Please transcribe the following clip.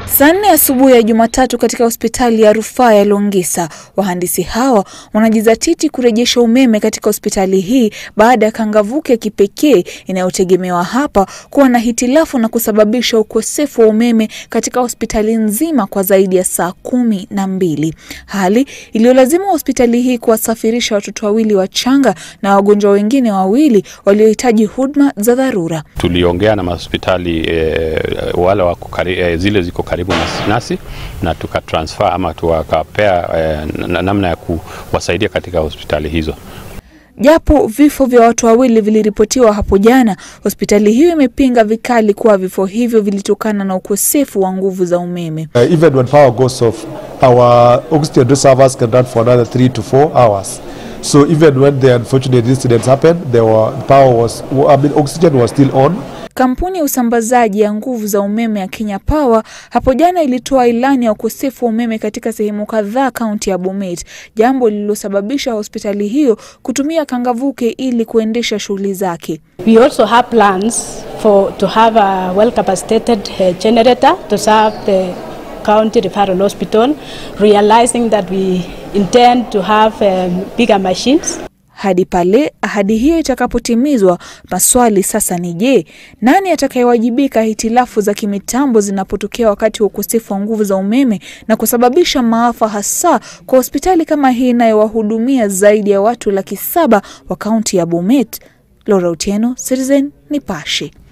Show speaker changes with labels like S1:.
S1: Saa nne asubuhi ya Jumatatu katika hospitali ya rufaa ya Longisa, wahandisi hawa wanajizatiti kurejesha umeme katika hospitali hii baada ya kangavuke ya kipekee inayotegemewa hapa kuwa na hitilafu na kusababisha ukosefu wa umeme katika hospitali nzima kwa zaidi ya saa kumi na mbili, hali iliyolazimu hospitali hii kuwasafirisha watoto wawili wachanga na wagonjwa wengine wawili waliohitaji huduma za dharura.
S2: Tuliongea na mahospitali e, wale wako kari, e, zile ziko karibu nasi na tukatransfer ama tukapea e, namna ya kuwasaidia katika hospitali hizo.
S1: Japo vifo vya watu wawili viliripotiwa hapo jana, hospitali hiyo imepinga vikali kuwa vifo hivyo vilitokana na ukosefu wa nguvu za umeme.
S3: Uh, even when power goes off, our oxygen reservoirs can run for another three to four hours. So even when the unfortunate incidents happened, there were power was, I mean, oxygen was still on.
S1: Kampuni ya usambazaji ya nguvu za umeme ya Kenya Power hapo jana ilitoa ilani ya ukosefu wa umeme katika sehemu kadhaa kaunti ya Bomet, jambo lililosababisha hospitali hiyo kutumia kangavuke ili kuendesha shughuli zake.
S4: We also have plans for to have a well capacitated uh, generator to serve the county referral hospital realizing that we intend to have um, bigger machines
S1: hadi pale ahadi hiyo itakapotimizwa. Maswali sasa ni je, nani atakayewajibika hitilafu za kimitambo zinapotokea wakati wa ukosefu wa nguvu za umeme na kusababisha maafa, hasa kwa hospitali kama hii inayowahudumia zaidi ya watu laki saba wa kaunti ya Bomet? Laura Otieno, Citizen Nipashe.